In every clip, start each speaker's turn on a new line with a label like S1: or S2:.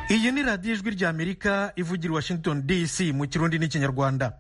S1: iyi ni radiyo ijwi ry'amerika ivugira i washington dc mu kirundi n'ikinyarwanda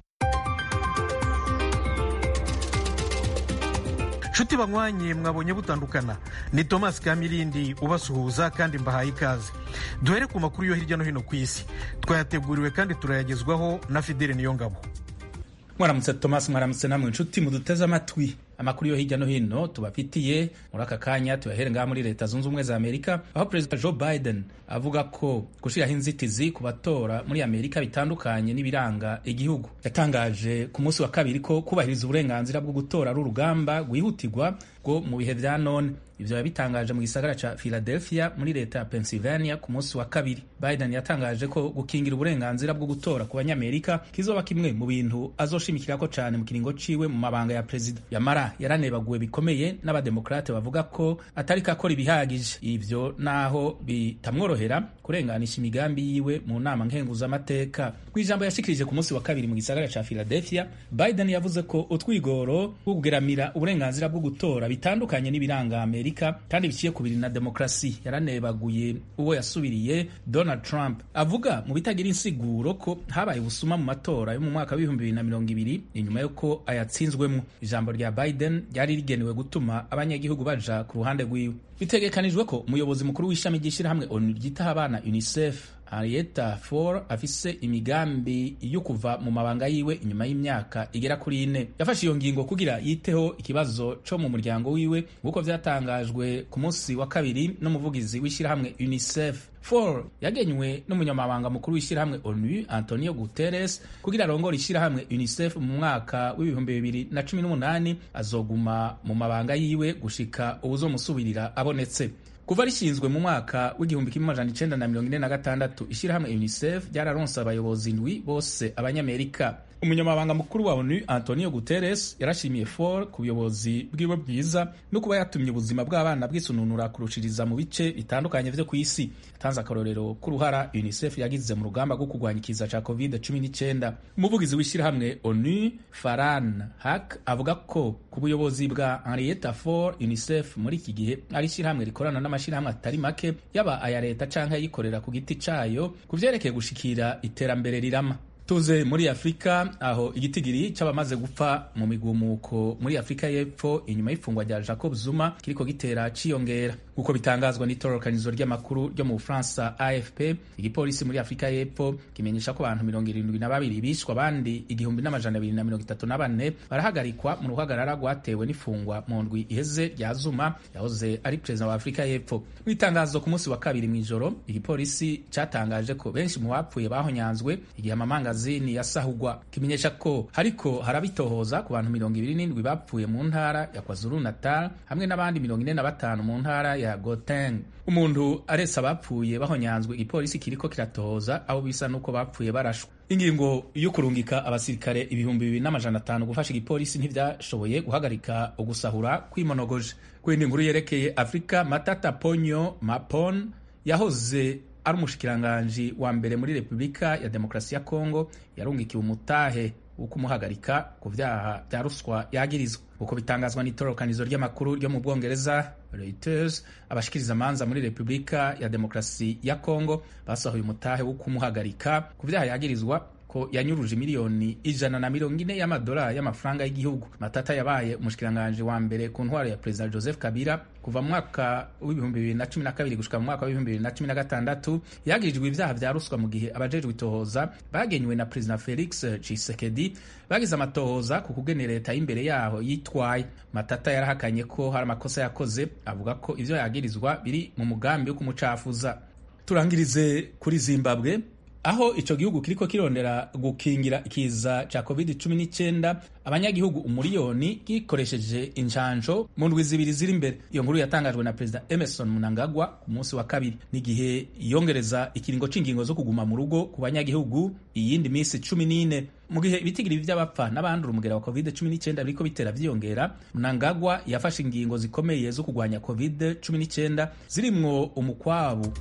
S1: nshuti banywanye mwabonye butandukana ni thomas kamirindi ubasuhuza kandi mbahaye ikaze duhere ku makuru yo hirya no hino ku isi twayateguriwe kandi turayagezwaho na fidele niyongabo
S2: mwaramutse thomas mwaramutse namwe inshuti muduteze amatwi amakuru yo hirya no hino tubafitiye muri aka kanya tuyahere ngaha muri leta zunze ubumwe za amerika aho perezida joe biden avuga ko gushyiraho inzitizi ku batora muri amerika bitandukanye n'ibiranga igihugu yatangaje ku munsi wa kabiri ko kubahiriza uburenganzira bwo gutora ari urugamba rwihutirwa rwo mu bihe vya none ivyo yabitangaje mu gisagara ca philadelphia muri leta ya pennsylvania ku munsi wa kabiri biden yatangaje ko gukingira uburenganzira bwo gutora ku banyamerika kizoba kimwe mu bintu azoshimikirako cane mu kiringo ciwe mu mabanga ya perezida yamara yaranebaguwe bikomeye n'abademokrate bavuga ko atari kakora ibihagije ivyo naho bitamworohera kurenganisha imigambi yiwe mu nama nkenguzamateka kw'ijambo yashikirije ku munsi wa kabiri mu gisagara ca philadelphia biden yavuze ko utwigoro two kugeramira uburenganzira bwo gutora bitandukanye n'ibiranga amerika kandi biciye ku biri na demokarasi yaranebaguye uwo yasubiriye donald trump avuga mu bitagira insiguro ko habaye ubusuma mu matora yo mu mwaka w'ibihumbi bibiri na mirongo ibiri inyuma y'uko ayatsinzwemo ijambo rya biden ryari rigenewe gutuma abanyagihugu baja ku ruhande rwiwe bitegekanijwe ko umuyobozi mukuru w'ishami ry'ishyirahamwe onu ryitaho abana unicef Henrietta Fore afise imigambi yo kuva mu mabanga yiwe inyuma y'imyaka igera kuri ine yafashe iyo ngingo kugira yiteho ikibazo co mu muryango wiwe nk'uko vyatangajwe ku munsi wa kabiri n'umuvugizi w'ishyirahamwe UNICEF Fore yagenywe n'umunyamabanga mukuru w'ishyirahamwe ONU Antonio Guterres kugira arongore ishyirahamwe UNICEF mu mwaka w'ibihumbi bibiri na cumi n'umunani azoguma mu mabanga yiwe gushika uwuzomusubirira abonetse kuva rishinzwe mu mwaka w'igihumbi kimwe amajana icenda na mirongo ine na gatandatu ishyirahamwe unicef ryararonse abayobozi ndwi bose abanyamerika umunyamabanga mukuru wa onu antonio guterres yarashimiye for ku buyobozi bwiwe bwiza no kuba yatumye ubuzima bw'abana bwisununura kurushiriza mu bice bitandukanye vyo ku isi yatanze akarorero k'uruhara unicef yagize mu rugamba rwo kurwanya ikiza ca covid 19 umuvugizi w'ishyirahamwe onu faran hak avuga ko ku buyobozi bwa henrietta for unicef muri iki gihe ari ishyirahamwe rikorana n'amashyirahamwe atari make yaba aya leta canke ayikorera ku giti cayo ku vyerekeye gushikira iterambere rirama tuze muri afurika aho igitigiri c'abamaze gupfa mu migumuko muri afurika y'epfo inyuma y'ifungwa rya jacob zuma kiriko gitera ciyongera nk'uko bitangazwa n'itororokanizo ry'amakuru ryo mu bufaransa afp igipolisi muri afurika y'epfo kimenyesha ko abantu mirongo irindwi na babiri bishwa abandi igihumbi n'amajana abiri na mirongo itatu na bane barahagarikwa mu ruhagarara rwatewe n'ifungwa mu ndwi iheze rya zuma yahoze ari perezida wa afurika y'epfo mu itangazo ku munsi wa kabiri mw'ijoro igipolisi catangaje ko benshi mu bapfuye bahonyanzwe igihe amamangazini yasahugwa kimenyesha ko hariko harabitohoza ku bantu mirongo ibiri n'indwi bapfuye mu ntara ya kwazulu natal hamwe n'abandi mirongo ine na batanu mu ntara ya Gauteng umuntu aretse abapfuye bahonyanzwe igipolisi kiriko kiratohoza abo bisa nuko bapfuye barashwe ingingo yo kurungika abasirikare ibihumbi bibiri n'amajana atanu gufasha igipolisi ntivyashoboye guhagarika ugusahura kwimonogoje kwindi nkuru yerekeye afurika matata ponyo mapon yahoze ari umushikiranganji wa mbere muri repubulika ya demokarasi ya kongo yarungikiwe umutahe wo kumuhagarika ku vyaha vya ruswa yagirizwa uko bitangazwa n'itororokanizo ry'amakuru ryo mu bwongereza Reuters abashikiriza amanza muri repubulika ya demokarasi ya kongo basohoye umutahe wo kumuhagarika ku vyaha yagirizwa ko yanyuruje miliyoni ijana na mirongo ine y'amadolari y'amafaranga y'igihugu matata yabaye umushikiranganji wa mbere ku ntwaro ya perezida joseph kabila kuva mu mwaka w'ibihumbi bibiri na cumi na kabiri gushika mu mwaka w'ibihumbi bibiri na cumi na gatandatu yagirijwe ivyaha vya ruswa mu gihe abajejwe itohoza bagenywe na perezida felix tshisekedi bagize amatohoza ku kugena leta y'imbere yaho yitwaye matata yarahakanye ko hari amakosa yakoze avuga ko ivyo yagirizwa biri mu mugambi wo kumucafuza turangirize kuri zimbabwe aho ico gihugu kiriko kirondera gukingira ikiza ca covid 19 abanyagihugu umuriyoni gikoresheje injanjo mu ndwi zibiri ziri imbere iyo nkuru yatangajwe na perezida emerson mnangagwa ku munsi wa kabiri n'igihe yongereza ikiringo c'ingingo zo kuguma mu rugo ku banyagihugu iyindi minsi cumi n'ine mu gihe ibitigiri vy'abapfa n'abandura umugera wa covid 19 biriko bitera vyiyongera mnangagwa yafashe ingingo zikomeye zo kugwanya covid 19 zirimwo umukwabu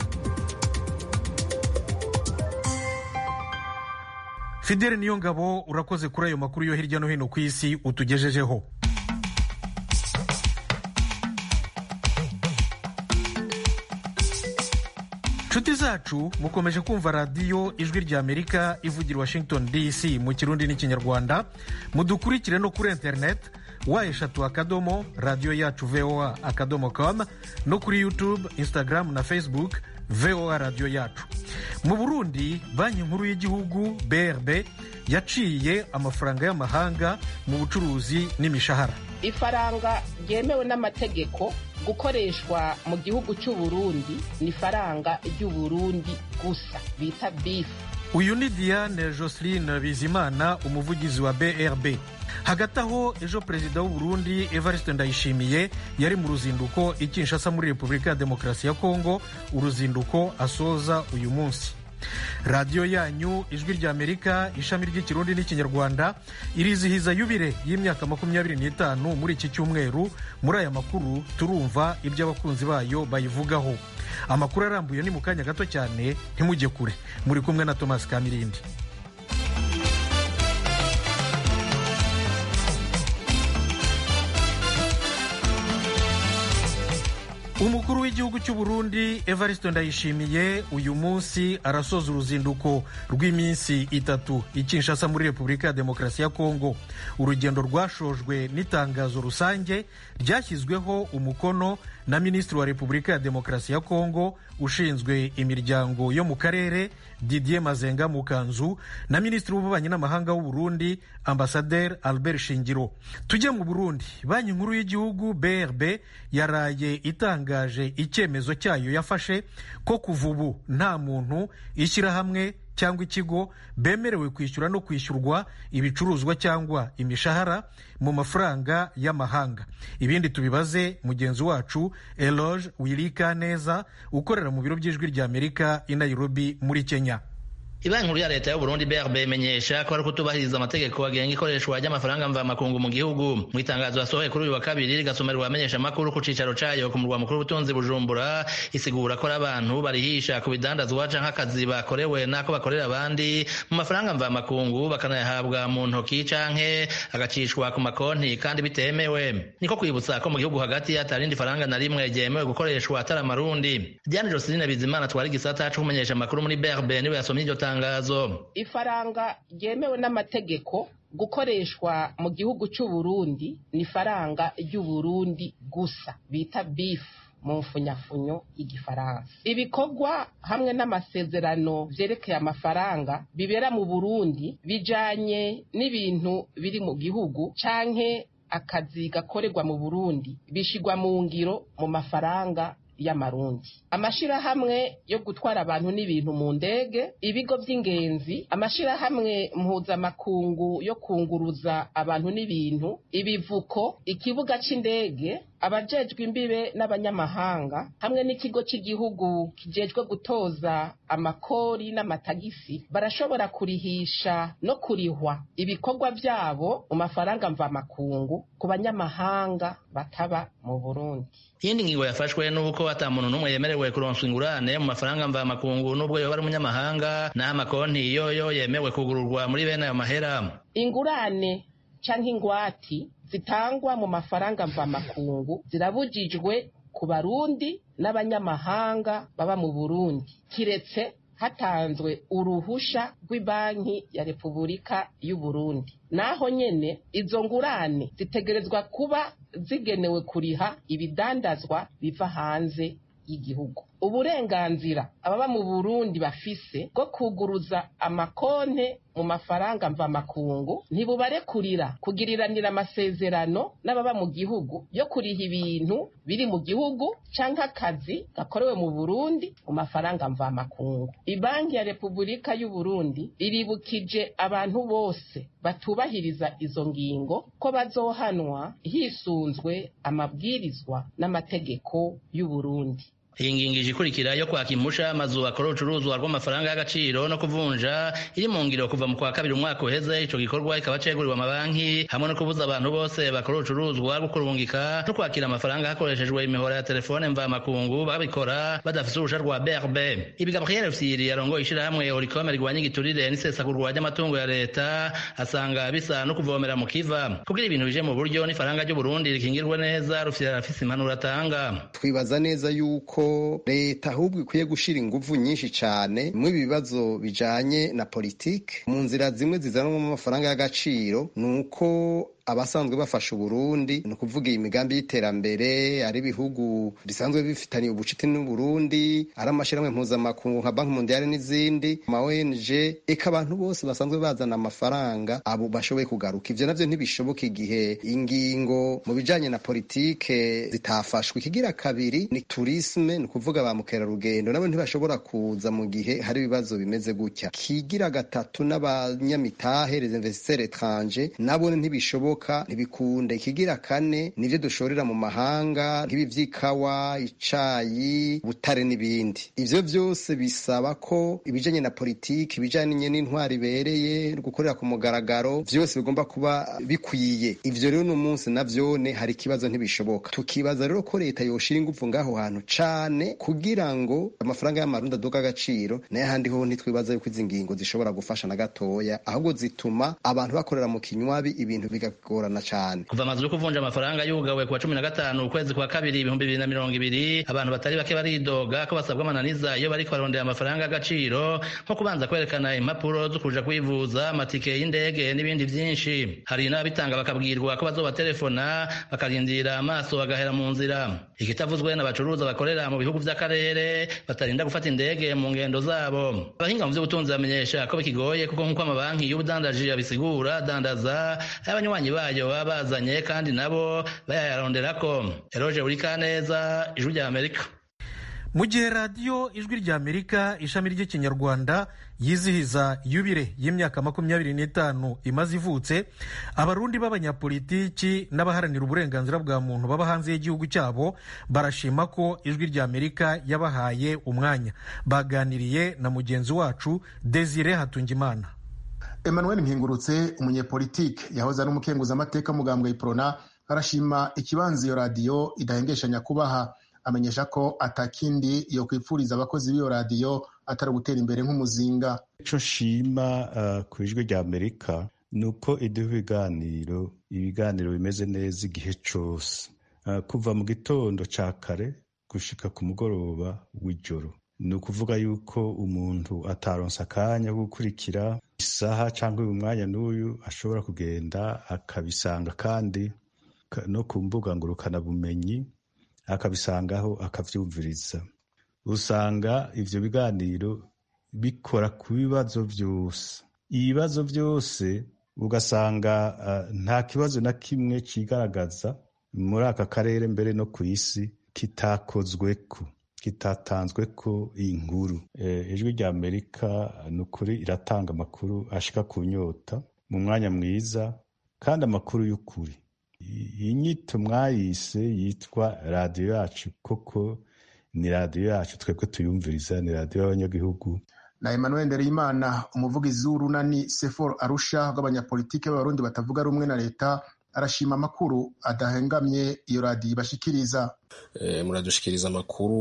S1: fidele niyo ngabo urakoze kuri ayo makuru yo hirya no hino ku isi utugejejeho nshuti zacu mukomeje kumva radiyo ijwi rya amerika ivugira washington dc mu kirundi n'ikinyarwanda mudukurikire no kuri interineti wa eshatu akadomo radiyo yacu voa akadomo com no kuri youtube instagram na facebook voa radiyo yacu mu burundi banki nkuru y'igihugu brb yaciye amafaranga y'amahanga mu bucuruzi n'imishahara
S3: ifaranga ryemewe n'amategeko gukoreshwa mu gihugu cy'u Burundi ni ifaranga ry'uburundi gusa bita bifu
S1: uyu ni diane joseline bizimana umuvugizi wa brb hagati aho ejo perezida w'u Burundi evariste ndayishimiye yari mu ruzinduko i kinshasa muri repubulika ya demokarasi ya kongo uruzinduko asoza uyu munsi radiyo yanyu ijwi rya amerika ishami ry'ikirundi n'ikinyarwanda irizihiza yubire y'imyaka makumyabiri n'itanu muri iki cyumweru muri aya makuru turumva ibyo abakunzi bayo bayivugaho amakuru arambuye ni mu kanya gato cyane ntimujye kure muri kumwe na thomas kamirindi umukuru w'igihugu cy'u Burundi evariste ndayishimiye uyu munsi arasoza uruzinduko rw'iminsi itatu i kinshasa muri repubulika ya demokarasi ya kongo urugendo rwashojwe n'itangazo rusange ryashyizweho umukono na minisitiri wa repubulika ya demokarasi ya kongo ushinzwe imiryango yo mu karere didier mazenga mukanzu na minisitiri w'ububanyi n'amahanga w'u Burundi ambasaderi albert shingiro tujye mu burundi banki nkuru y'igihugu brb yaraye itangaje icyemezo cyayo yafashe ko kuva ubu nta muntu ishyirahamwe cyangwa ikigo bemerewe kwishyura no kwishyurwa ibicuruzwa cyangwa imishahara mu mafaranga y'amahanga ibindi tubibaze mugenzi wacu eloge wirika neza ukorera mu biro by'ijwi rya amerika i nairobi muri kenya
S4: Ibanki nkuru ya leta y'u Burundi BRB imenyesha ko ari kutubahiriza amategeko agenga ikoreshwa ry'amafaranga mvamakungu mu gihugu mu itangazo yasohoye kuri uyu wa kabiri rigasomerwa abamenyesha amakuru ku cicaro cayo ku murwa mukuru w'ubutunzi Bujumbura isigura ko ari abantu barihisha ku bidandazwa canke akazi bakorewe n'ako bakorera abandi mu mafaranga mvamakungu bakanayahabwa mu ntoki canke agacishwa ku makonti kandi bitemewe niko kwibutsa ko mu gihugu hagati atarindi faranga na rimwe ryemewe gukoreshwa atari amarundi Diane Joseline Bizimana twari igisata co kumenyesha amakuru muri BRB niwe yasomye iryo tangazo
S3: ifaranga ryemewe n'amategeko gukoreshwa mu gihugu cy'u Burundi ni ifaranga ry'uburundi gusa bita bifu mu mfunyafunyo y'igifaransa ibikorwa hamwe n'amasezerano vyerekeye amafaranga bibera mu burundi bijanye n'ibintu biri mu gihugu canke akazi gakorerwa mu burundi bishigwa mu ngiro mu mafaranga y'amarundi amashirahamwe yo gutwara abantu n'ibintu mu ndege ibigo by'ingenzi amashirahamwe mpuzamakungu yo kunguruza abantu n'ibintu ibivuko ikibuga c'indege abajejwe imbibe n'abanyamahanga hamwe n'ikigo cy'igihugu kijejwe gutoza amakori n'amatagisi barashobora kurihisha no kurihwa ibikorwa byabo mu mafaranga mvamakungu ku banyamahanga bataba mu burundi
S4: iyindi ngingo yafashwe nuko ata muntu n'umwe yemerewe kuronswa ingurane mu mafaranga mvamakungu n'ubwo yoba ari umunyamahanga n'aho amakonti yoyo yemewe kugururwa muri bene ayo mahera
S3: ingurane canke ingwati zitangwa mu mafaranga mvamakungu zirabujijwe ku barundi n'abanyamahanga baba mu burundi kiretse hatanzwe uruhusha rw'ibanki ya repubulika y'u Burundi naho nyene izo ngurane zitegerezwa kuba zigenewe kuriha ibidandazwa biva hanze y'igihugu uburenganzira ababa mu burundi bafise bwo kuguruza amakonte mu mafaranga mvamakungu ntibubarekurira kugiriranira amasezerano n'ababa mu gihugu yo kuriha ibintu biri mu gihugu canke akazi gakorewe mu burundi mu mafaranga mvamakungu ibanki ya repubulika y'u burundi iribukije abantu bose batubahiriza izo ngingo ko bazohanwa hisunzwe amabwirizwa n'amategeko y'u burundi
S4: iyi ngingo ije ikurikira yo kwaka impusha amazu akora urucuruzwa rw'amafaranga y'agaciro no kuvunja iri mu ngiro kuva mu kwa kabiri umwaka uheze ico gikorwa kikaba ceguriwe amabanki hamwe no kubuza abantu bose bakora urucuruzwa rwo kurungika no kwakira amafaranga hakoreshejwe imihora ya telefone mvamakungu babikora badafise uruhusha rwa brb ibi gabriel fyiri yarongoye ishirahamwe orikome rigwanya igiturire n'isesagurwa ry'amatungo ya leta asanga bisa no kuvomera mu kiva kugira ibintu bije mu buryo n'ifaranga ry'uburundi rikingirwe neza rufyira rafise impanuro atanga
S5: twibaza neza yuko yuko leta ahubwo ikwiye gushira inguvu nyinshi cane mu ibibazo bijanye na politike mu nzira zimwe zizanwamo amafaranga y'agaciro ni uko abasanzwe bafasha uburundi ni ukuvuga iyi migambi y'iterambere ari ibihugu bisanzwe bifitaniye ubucuti n'uburundi ari amashyirahamwe mpuzamakungu nka banki mondiale n'izindi ama ONG eka abantu bose basanzwe bazana amafaranga abo bashoboye kugaruka ivyo navyo ntibishoboka igihe ingingo mu bijanye na politike zitafashwe ikigira kabiri ni turisme ni ukuvuga ba mukerarugendo nabo ntibashobora kuza mu gihe hari ibibazo bimeze gutya kigira gatatu n'abanyamitahe les investisseurs étrangers nabo ntibishoboka ntibikunde ikigira kane nivyo dushorera mu mahanga nk'ibi vy'ikawa icayi butare n'ibindi ivyo vyose bisaba ko ibijanye na politiki ibijanye n'intwari ibereye gukorera ku mugaragaro vyose bigomba kuba bikwiye ivyo rero uno munsi navyone hari ikibazo ntibishoboka tukibaza rero ko leta yoshira ingufu ngaho hantu cane kugira ngo amafaranga y'amarundi aduga agaciro nayo ahandi ho ntitwibaza yuko izi ngingo zishobora gufasha na gatoya ahubwo zituma abantu bakorera mu kinywabi ibintu bigagorana cane
S4: kuva amazu yo kuvunja amafaranga yugawe kuwa cumi na gatanu ukwezi kwa kabiri ibihumbi bibiri na mirongo ibiri abantu batari bake baridoga ko basabwa amananiza iyo bariko barondera amafaranga y'agaciro nko kubanza kwerekana impapuro zo kuja kwivuza amatike y'indege n'ibindi vyinshi hari n'ababitanga bakabwirwa ko bazobaterefona bakarindira amaso bagahera mu nzira ikitavuzwe n'abacuruza bakorera mu bihugu vy'akarere batarinda gufata indege mu ngendo zabo abahinga mu vy'ubutunzi bamenyesha ko bikigoye kuko nk'uko amabanki y'ubudandaji abisigura dandaza abanywanyi bayo baba bazanye kandi nabo bayayaronderako eroje buri kaneza ijwi rya amerika
S1: mu gihe radiyo ijwi rya amerika ishami ry'ikinyarwanda yizihiza yubire y'imyaka makumyabiri n'itanu imaze ivutse abarundi b'abanyapolitiki n'abaharanira uburenganzira bwa muntu baba hanze y'igihugu cyabo barashima ko ijwi rya amerika yabahaye umwanya baganiriye na mugenzi wacu desire hatungimana
S6: emmanuel mpingurutse umunyepolitike yahoze ari umukenguzamateka mugambwe iprona arashima ikibanza iyo radiyo idahengeshanya kubaha amenyesha ko atakindi yo kwipfuriza abakozi b'iyo radiyo atari ugutera imbere nk'umuzinga
S7: ico nshima uh, ku ijwi rya amerika ni uko iduha ibiganiro ibiganiro bimeze neza igihe cose uh, kuva mu gitondo ca kare gushika ku mugoroba w'ijoro ni ukuvuga yuko umuntu ataronsa akanya ko gukurikira isaha cyangwa uyu mwanya n'uyu ashobora kugenda akabisanga kandi no ku mbuga ngurukanabumenyi akabisangaho akavyumviriza usanga ivyo biganiro bikora ku bibazo vyose ibibazo vyose ugasanga uh, nta kibazo na kimwe cigaragaza muri aka karere mbere no ku isi kitakozweko kitatanzweko inkuru ijwi rya amerika ni ukuri iratanga amakuru ashika ku nyota mu mwanya mwiza kandi amakuru y'ukuri iyi nyito mwayise yitwa radiyo yacu koko ni radiyo yacu twebwe tuyumviriza ni radiyo y'abanyagihugu
S6: na emmanuel ndereyimana umuvugizi w'urunani sefor arusha rw'abanyapolitike b'abarundi batavuga rumwe na leta arashima amakuru adahengamye iyo radiyo ibashikiriza
S8: e, muradushikiriza amakuru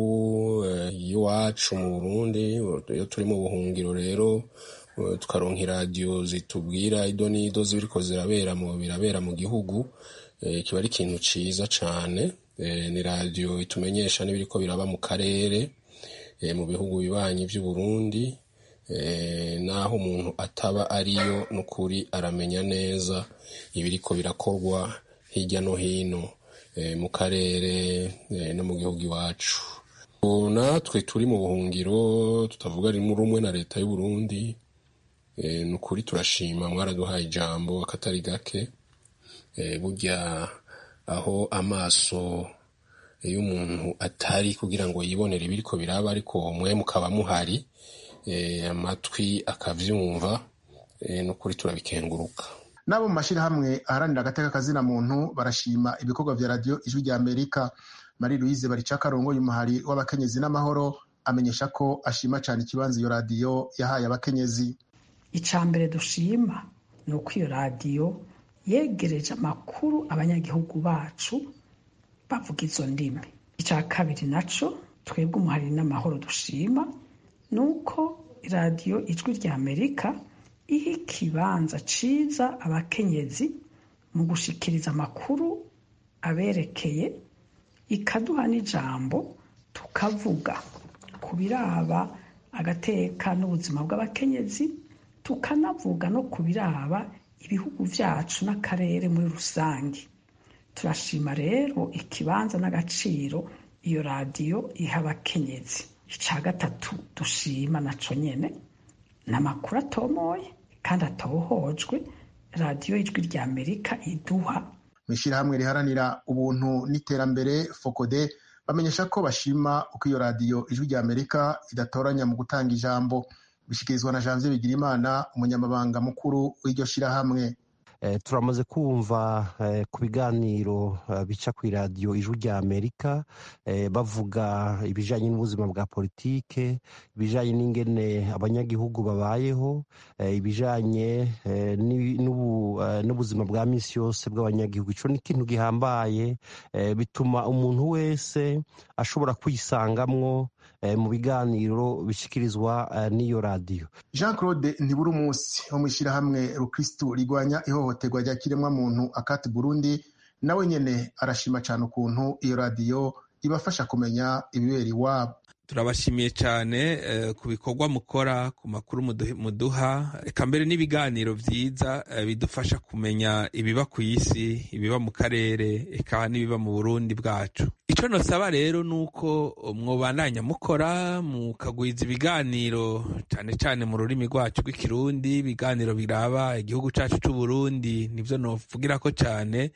S8: y'iwacu mu burundi iyo turi mu buhungiro rero tukaronka iradiyo zitubwira ido n'ido zibiriko zirabera mu birabera mu gihugu kiba ari ikintu ciza cane ni radiyo itumenyesha n'ibiriko biraba mu karere mu bihugu bibanyi vy'uburundi naho umuntu ataba ariyo n'ukuri aramenya neza ibiriko birakorwa hirya no hino mu karere no mu gihugu iwacu natwe turi mu buhungiro tutavuga rimwe rumwe na leta y'uburundi ni ukuri turashima mwaraduhaye ijambo akatari gake burya aho amaso y'umuntu atari kugira ngo yibonere ibiriko biraba ariko mwe mukaba muhari amatwi akavyumva ni ukuri turabikenguruka
S6: n'abo mu mashyirahamwe aharanira agateka kazina muntu barashima ibikorwa vya radiyo ijwi rya amerika marie louise baricakarongo y'umuhari w'abakenyezi n'amahoro amenyesha ko ashima cyane ikibanza iyo radiyo yahaye abakenyezi
S9: icya mbere dushima ni uko iyo radiyo yegereje amakuru abanyagihugu bacu bavuga izo ndimi icya kabiri naco twebwe umuhari n'amahoro dushima ni uko radiyo ijwi rya amerika iha ikibanza ciza abakenyezi mu gushikiriza amakuru aberekeye ikaduha n'ijambo tukavuga ku biraba agateka n'ubuzima bw'abakenyezi tukanavuga no ku biraba ibihugu byacu n'akarere muri rusange turashima rero ikibanza n'agaciro iyo radiyo iha abakenyezi icya gatatu dushima naco nyene ni amakuru atomoye kandi atohojwe radiyo y'ijwi rya amerika iduha
S6: mu ishyirahamwe riharanira ubuntu n'iterambere fokode bamenyesha ko bashima uko iyo radiyo ijwi rya amerika idatoranya mu gutanga ijambo bishyikirizwa na janvier bigirimana umunyamabanga mukuru w'iryo shyirahamwe
S10: turamaze kumva ku biganiro bica ku iradiyo ijwi rya amerika bavuga ibijyanye n'ubuzima bwa politike ibijyanye n'ingene abanyagihugu babayeho ibijyanye n'ubuzima bwa minsi yose bw'abanyagihugu icyo ni ikintu gihambaye bituma umuntu wese ashobora kwisangamwo mu biganiro bishyikirizwa n'iyo radiyo
S6: jean claude ntibura umunsi wo mu ishyirahamwe rukirisitu rigwanya ihohoterwa rya kiremwamuntu akati burundi nawe nyine arashima cyane ukuntu iyo radiyo ibafasha kumenya ibibera iwabo
S11: turabashimiye cyane ku bikorwa mukora ku makuru muduha reka mbere n'ibiganiro byiza bidufasha kumenya ibiba ku isi ibiba mu karere eka n'ibiba mu burundi bwacu icyo nosaba rero ni uko mwubandanya mukora mukagwiza ibiganiro cyane cyane mu rurimi rwacu rw'ikirundi ibiganiro biraba igihugu cyacu cy'uburundi nibyo novugira ko cyane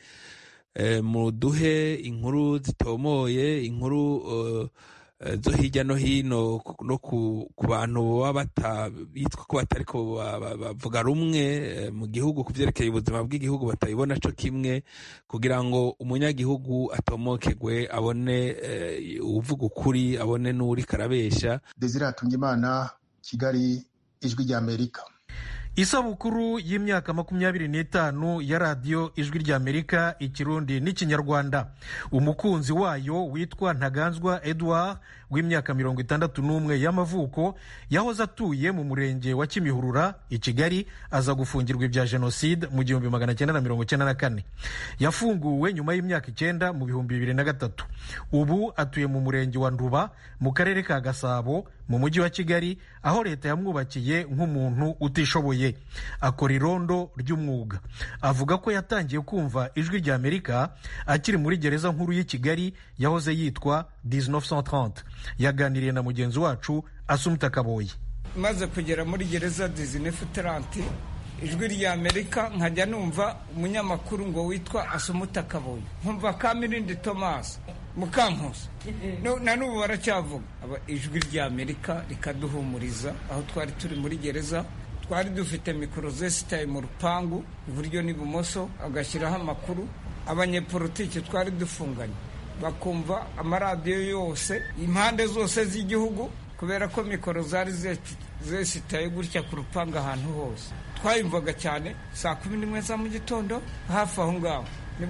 S11: muduhe inkuru zitomoye inkuru zo hirya no hino no ku bantu baba bitwa ko batari ko bavuga rumwe mu gihugu ku byerekeye ubuzima bw'igihugu batabibona cyo kimwe kugira ngo umunyagihugu atomokegwe abone uvuga ukuri abone n'uri karabesha
S6: desire hatungimana kigali ijwi rya amerika
S1: isabukuru y'imyaka makumyabiri n'itanu ya radiyo ijwi rya amerika ikirundi n'ikinyarwanda umukunzi wayo witwa ntaganzwa edouard w'imyaka mirongo itandatu n'umwe y'amavuko yahoze atuye mu murenge wa kimihurura i kigali aza gufungirwa ibya jenoside mu gihumbi magana cyenda na mirongo cyenda na kane yafunguwe nyuma y'imyaka icyenda mu bihumbi bibiri na gatatu ubu atuye mu murenge wa nduba mu karere ka gasabo mu mujyi wa kigali aho leta yamwubakiye nk'umuntu utishoboye akora irondo ry'umwuga avuga ko yatangiye kumva ijwi rya amerika akiri muri gereza nkuru y'i kigali yahoze yitwa 1930 yaganiriye na mugenzi wacu asumita kaboyi
S12: maze kugera muri gereza 1930 ijwi rya amerika nkajya numva umunyamakuru ngo witwa asumuta kaboyi nkumva kamirindi thomas mukankusi na n'ubu baracyavuga ijwi rya amerika rikaduhumuriza aho twari turi muri gereza twari dufite mikoro zesitaye mu rupangu iburyo n'ibumoso agashyiraho amakuru abanyepolitiki twari dufunganye bakumva amaradiyo yose impande zose z'igihugu kubera ko mikoro zari zesitaye gutya ku rupangu ahantu hose twayumvaga cyane saa kumi n'imwe za mu gitondo hafi aho ngaho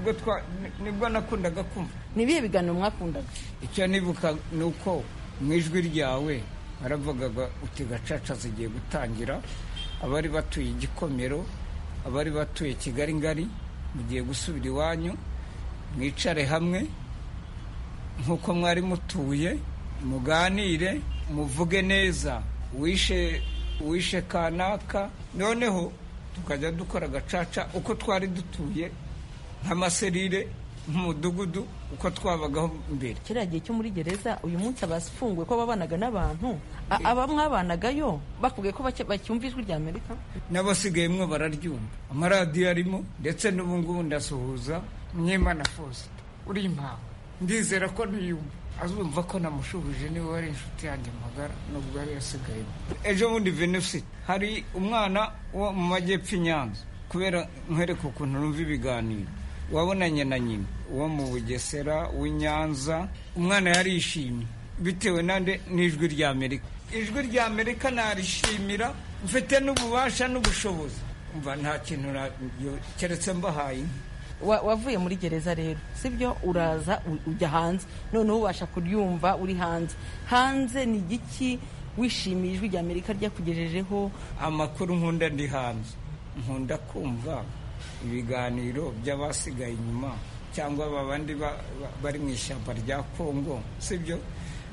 S12: nibwo nakundaga kumva
S13: ni ibihe biganiro mwakundaga
S12: icyo nibuka ni uko mu ijwi ryawe baravugaga uti gacaca zigiye gutangira abari batuye igikomero abari batuye kigali ngari mugiye gusubira iwanyu mwicare hamwe nk'uko mwari mutuye muganire muvuge neza wishe wishe kanaka noneho tukajya dukora agacaca uko twari dutuye nk'amaserire nk'umudugudu uko twabagaho mbere
S13: kiriya gihe cyo muri gereza uyu munsi abafunguwe ko babanaga n'abantu aba mwabanagayo bakubwiye ko bacyumva ijwi rya amerika
S12: n'abasigaye mwe bararyumva amaradiyo arimo ndetse n'ubu ngubu ndasuhuza mwimana fosite uri impawe ndizera ko niyumva azumva ko namushuhuje niba wari inshuti yanjye magara nubwo yari yasigayemo ejo bundi venusite hari umwana wo mu majyepfo i nyanza kubera nkwereka ukuntu numva ibiganiro wabonanye na nyina uwo mu bugesera w'inyanza umwana yarishimye bitewe nande n'ijwi rya amerika ijwi rya amerika narishimira mfite n'ububasha n'ubushobozi mva nta kintu keretse mbahaye
S13: wavuye muri gereza rero sibyo uraza ujya hanze noneho ubasha kuryumva uri hanze hanze ni igiki wishimiye ijwi rya amerika ryakugejejeho
S12: amakuru nkunda ndi hanze nkunda kumva ibiganiro by'abasigaye inyuma cyangwa babandi bari mu ishyamba rya kongo sibyo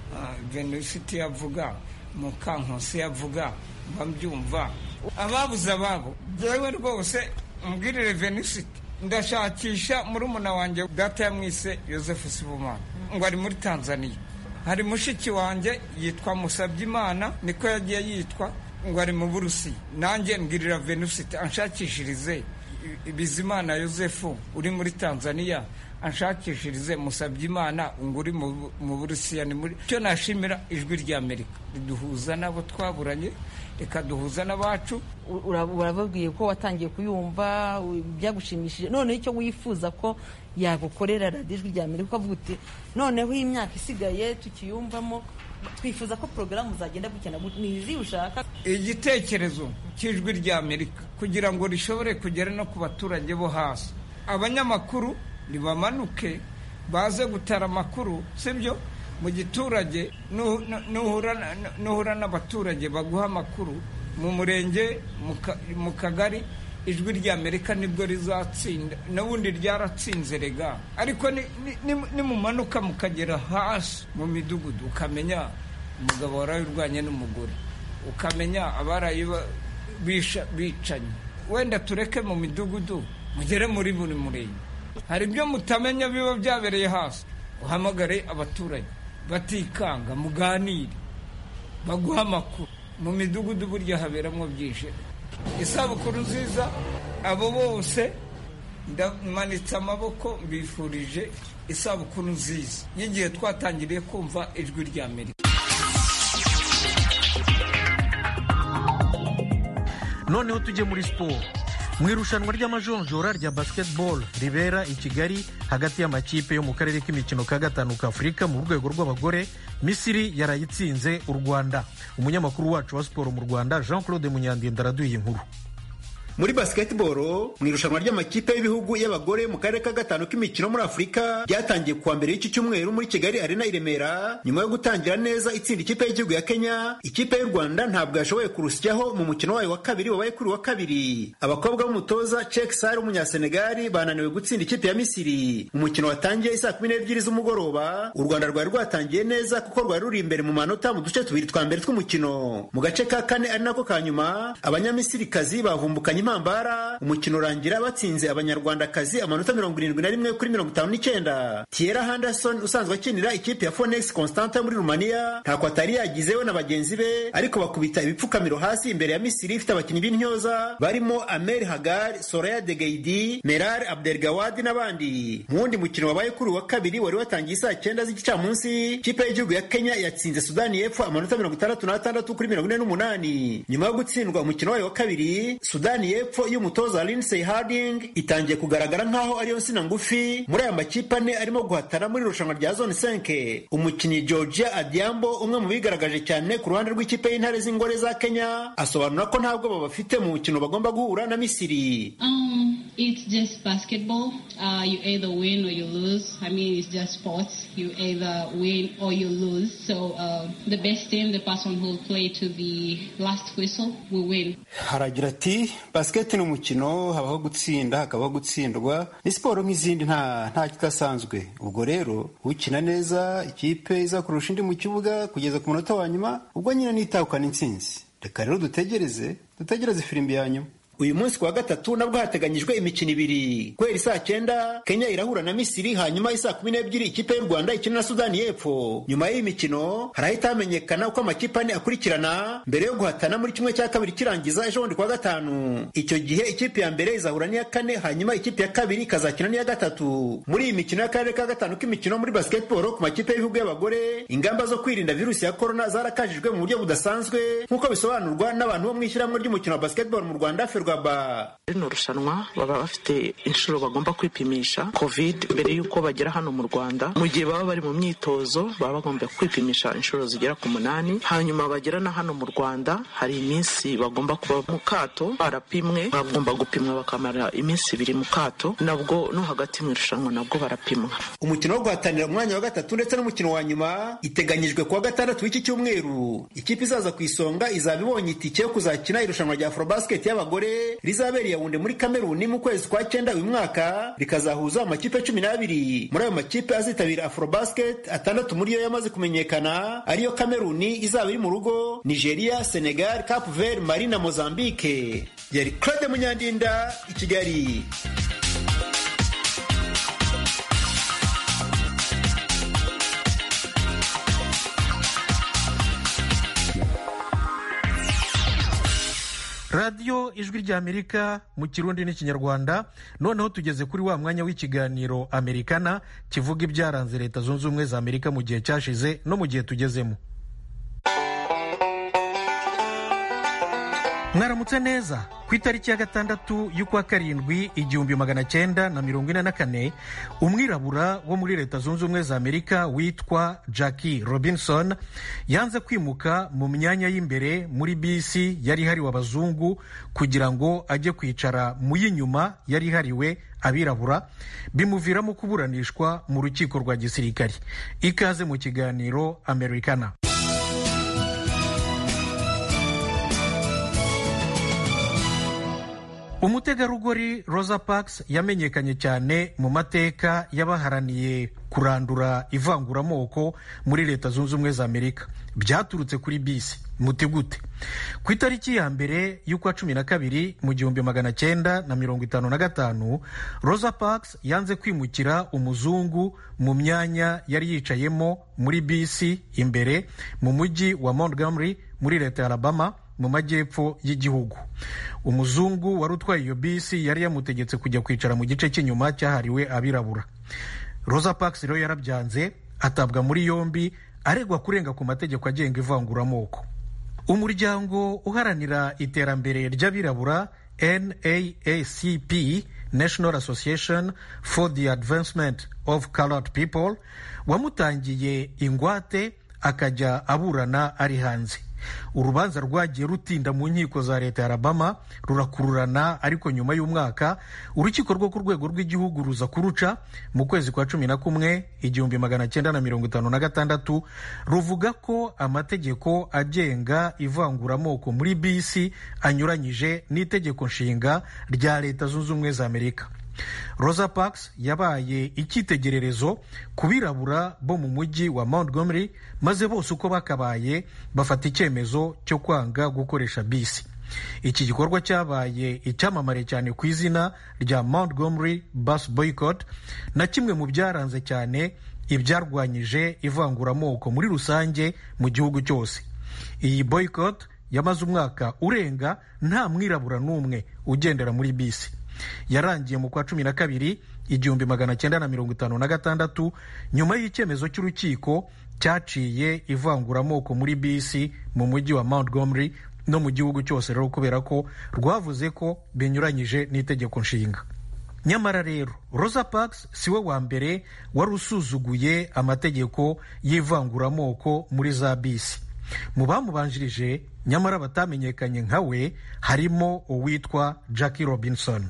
S12: venusitie yavuga mukankusi yavuga mba mbyumva ababuze ababo byewe rwose mbwirire venusite ndashakisha murumuna wanjye data yamwise yosefu sibumana ngo ari muri tanzania hari mushiki wanjye yitwa musabyimana niko yagiye yitwa ngo ari mu burusiya nanjye mbwirira venusite anshakishirize bizimana yosefu uri muri tanzania anshakishirize musabyimana ngo uri mu burusiya ni muri cyo nashimira ijwi ry'amerika riduhuza n'abo twaburanye rikaduhuza n'abacu
S13: urababwiye ko watangiye kuyumva byagushimishije noneho icyo wifuza ko yagukorera radiyo ijwi ry'amerika ukavuga uti noneho iyi myaka isigaye tukiyumvamo twifuza ko porogaramu zagenda gukina ni izi ushaka
S12: igitekerezo cy'ijwi ry'amerika kugira ngo rishobore kugera no ku baturage bo hasi abanyamakuru ntibamanuke baze gutara amakuru sibyo mu giturage nuhura n'abaturage baguha amakuru mu murenge mu kagari ijwi ry'amerika nibwo rizatsinda n'ubundi ryaratsinze rega ariko nimumanuka mukagera hasi mu midugudu ukamenya umugabo warayirwanye n'umugore ukamenya abaraye bicanye wenda tureke mu midugudu mugere muri buri murenge hari ibyo mutamenya biba byabereye hasi uhamagare abaturage batikanga muganire baguha amakuru mu midugudu burya haberamo byinshi isabukuru nziza abo bose ndamanitse amaboko mbifurije isabukuru nziza y'igihe twatangiriye kumva ijwi ry'amerika
S1: noneho tujye muri siporo mu irushanwa ry'amajonjora rya basketball ribera i kigali hagati y'amakipe yo mu karere k'imikino ka gatanu ka afurika mu rwego rw'abagore misiri yarayitsinze u rwanda umunyamakuru wacu wa siporo mu rwanda jean claude munyandinda araduye inkuru
S14: muri basketball mu irushanwa ry'amakipe y'ibihugu y'abagore mu karere ka gatanu k'imikino muri afurika ryatangiye kuwa mbere y'iki cyumweru muri kigali arena i remera nyuma yo gutangira neza itsinda ikipe y'igihugu ya kenya ikipe y'u rwanda ntabwo yashoboye kurusyaho mu mukino wayo wa kabiri wabaye kuri wa kabiri abakobwa b'umutoza cek sare w'umunyasenegali bananiwe gutsinda ikipe ya misiri umukino watangiye isaa kumi n'ebyiri z'umugoroba u rwanda rwari rwatangiye neza kuko rwari ruri imbere mu manota mu duce tubiri twa mbere tw'umukino mu gace ka kane ari nako ka nyuma abanyamisirikazi bavumbukanye impambara umukino urangira batsinze abanyarwandakazi amanota mirongo irindwi na rimwe kuri mirongo itanu n'icyenda tiera henderson usanzwe akinira ikipe ya fonex constanta muri rumaniya ntako atari yagizeho na bagenzi be ariko bakubita ibipfukamiro hasi imbere ya misiri ifite abakinnyi b'intyoza barimo amer hagar soraya degeidi merar abdelgawadi n'abandi mu wundi mukino wabaye kuri wa kabiri wari watangiye saa cyenda z'igicamunsi ikipe y'igihugu ya kenya yatsinze sudani y'epfo amanota mirongo itandatu n'atandatu kuri mirongo ine n'umunani nyuma yo gutsindwa umukino wayo wa kabiri sudani y'epfo y'umutoza Lindsey Harding itangiye kugaragara nk'aho ariyo nsina ngufi muri aya makipe ane arimo guhatana muri irushanwa rya zone 5 umukinnyi Georgia Adiambo umwe mu bigaragaje cyane ku ruhande rw'ikipe y'intare z'ingore za Kenya asobanura ko ntabwo babafite mu mukino bagomba guhura na Misiri
S15: um, it's just basketball uh, you either win or you lose I mean it's just sports you either win or you lose so uh, the best team the person who will play to the last whistle will win
S16: haragira ati basiketi ni umukino habaho gutsinda hakabaho gutsindwa ni siporo nk'izindi nta nta kidasanzwe ubwo rero ukina neza ikipe iza kurusha indi mu kibuga kugeza ku munota wa nyuma ubwo nyine nitahukana intsinzi reka rero dutegereze dutegereze firimbi ya nyuma
S14: uyu munsi kuwa gatatu nabwo hateganyijwe imikino ibiri guhera isaa cyenda kenya irahura na misiri hanyuma isaa kumi n'ebyiri ikipe y'u rwanda ikina na sudani y'epfo nyuma y'iyi mikino harahita hamenyekana uko amakipe ane akurikirana mbere yo guhatana muri kimwe cya kabiri kirangiza ejo bundi kuwa gatanu icyo gihe ikipe ya mbere izahura n'iya kane hanyuma ikipe ya kabiri ikazakina n'iya gatatu muri iyi mikino y'akarere ka gatanu k'imikino muri basketball ku makipe y'ibihugu y'abagore ingamba zo kwirinda virusi ya korona zarakajijwe mu buryo budasanzwe nk'uko bisobanurwa n'abantu bo mu ishyirahamwe ry'umukino wa basketball mu rwanda
S17: rino rushanwa baba bafite inshuro bagomba kwipimisha covid mbere y'uko bagera hano mu rwanda mu gihe baba bari mu myitozo baba bagomba kwipimisha inshuro zigera ku munani hanyuma bagera na hano mu rwanda hari iminsi bagomba kuba mu kato barapimwe bagomba gupimwa bakamara iminsi ibiri mu kato nabwo no hagati mu irushanwa nabwo barapimwa
S14: umukino wo guhatanira umwanya wa gatatu ndetse n'umukino wa nyuma iteganyijwe kuwa gatandatu w'iki cyumweru ikipe izaza ku isonga izaba ibonye itike yo kuzakina irushanwa rya afrobasket y'abagore rizabera yawunde muri kameruni mu kwezi kwa cyenda uyu mwaka rikazahuza amakipe cumi n'abiri muri ayo makipe azitabira afrobasket atandatu muri yo yamaze kumenyekana ariyo kameruni izaba iri mu rugo nigeria senegal cap vert mali na mozambique yari claude munyandinda i kigali
S1: radiyo ijwi ry'amerika mu kirundi n'ikinyarwanda noneho tugeze kuri wa mwanya w'ikiganiro amerikana kivuga ibyaranze leta zunze ubumwe za amerika mu gihe cyashize no mu gihe tugezemo mwaramutse neza ku itariki ya gatandatu y'ukwa karindwi igihumbi magana cyenda na mirongo ine na kane umwirabura wo muri leta zunze ubumwe za amerika witwa jackie robinson yanze kwimuka mu myanya y'imbere muri bisi yari ihariwe abazungu kugira ngo ajye kwicara mu y'inyuma yari ihariwe abirabura bimuviramo kuburanishwa mu rukiko rwa gisirikari ikaze mu kiganiro amerikana umutegarugori rosa parks yamenyekanye cyane mu mateka y'abaharaniye kurandura ivanguramoko muri leta zunze ubumwe za amerika byaturutse kuri bisi muti gute ku itariki ya mbere y'ukwa cumi na kabiri mu gihumbi magana cyenda na mirongo itanu na gatanu rosa parks yanze kwimukira umuzungu mu myanya yari yicayemo muri bisi imbere mu mujyi wa montgomery muri leta ya alabama mu majyepfo y'igihugu umuzungu wari utwaye iyo bisi yari yamutegetse kujya kwicara mu gice cy'inyuma cyahariwe abirabura rosa parks rero yarabyanze atabwa muri yombi aregwa kurenga ku mategeko agenga ivanguramoko umuryango uharanira iterambere ry'abirabura naacp national association for the advancement of colored people wamutangiye ingwate akajya aburana ari hanze urubanza rwagiye rutinda mu nkiko za leta ya alabama rurakururana ariko nyuma y'umwaka urukiko rwo ku rwego rw'igihugu ruza kuruca mu kwezi kwa cumi na kumwe igihumbi magana cyenda na mirongo itanu na gatandatu ruvuga ko amategeko agenga ivanguramoko muri bisi anyuranyije n'itegeko nshinga rya leta zunze ubumwe za amerika rosa parks yabaye icyitegererezo ku birabura bo mu mujyi wa montgomery maze bose uko bakabaye bafata icyemezo cyo kwanga gukoresha bisi iki gikorwa cyabaye icyamamare cyane ku izina rya montgomery bus boycott na kimwe mu byaranze cyane ibyarwanyije ivanguramoko muri rusange mu gihugu cyose iyi boycott yamaze umwaka urenga nta mwirabura n'umwe ugendera muri bisi yarangiye mu kwa cumi na kabiri igihumbi magana cyenda na mirongo itanu na gatandatu nyuma y'icyemezo cy'urukiko cyaciye ivanguramoko muri bisi mu mujyi wa montgomery no mu gihugu cyose rero kubera ko rwavuze ko binyuranyije n'itegeko nshinga nyamara rero rosa parks si we wa mbere wari usuzuguye amategeko y'ivanguramoko muri za bisi mu bamubanjirije nyamara batamenyekanye nka we harimo uwitwa jackie robinson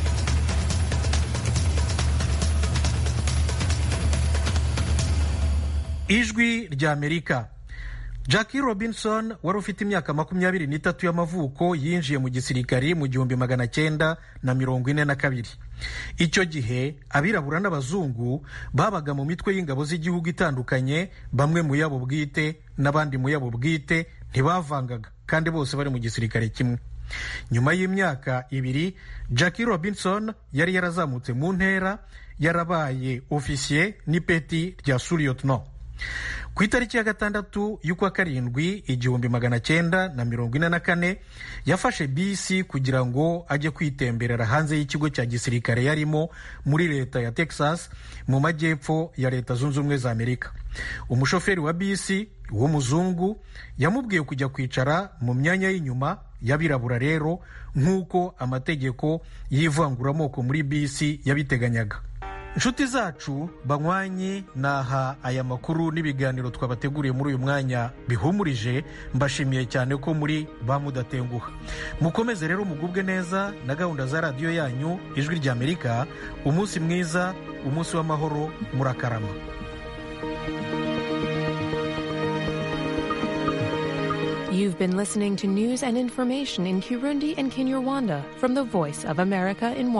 S1: ijwi ry'amerika jackie robinson wari ufite imyaka makumyabiri n'itatu y'amavuko yinjiye mu gisirikari mu gihumbi magana cyenda na mirongo ine na kabiri icyo gihe abirabura n'abazungu babaga mu mitwe y'ingabo z'igihugu itandukanye bamwe mu yabo bwite n'abandi mu yabo bwite ntibavangaga kandi bose bari mu gisirikare kimwe nyuma y'imyaka ibiri jackie robinson yari yarazamutse mu ntera yarabaye ofisiye n'ipeti rya suriyotno ku itariki ya gatandatu y'ukwa karindwi igihumbi magana cyenda na mirongo ine na kane yafashe bisi kugira ngo ajye kwitemberera hanze y'ikigo cya gisirikare yarimo muri leta ya texas mu majyepfo ya leta zunze ubumwe za amerika umushoferi wa bisi w'umuzungu yamubwiye kujya kwicara mu myanya y'inyuma y'abirabura rero nk'uko amategeko y'ivanguramoko muri bisi yabiteganyaga inshuti zacu banywanyi naha aya makuru n'ibiganiro twabateguriye muri uyu mwanya bihumurije mbashimiye cyane ko muri ba mudatenguha mukomeze rero mugubwe neza na gahunda za radiyo yanyu ijwi ry'amerika umunsi mwiza umunsi w'amahoro murakarama
S18: iyi You've been listening to news and information in Kirundi and Kinyarwanda from the Voice of America in Washington.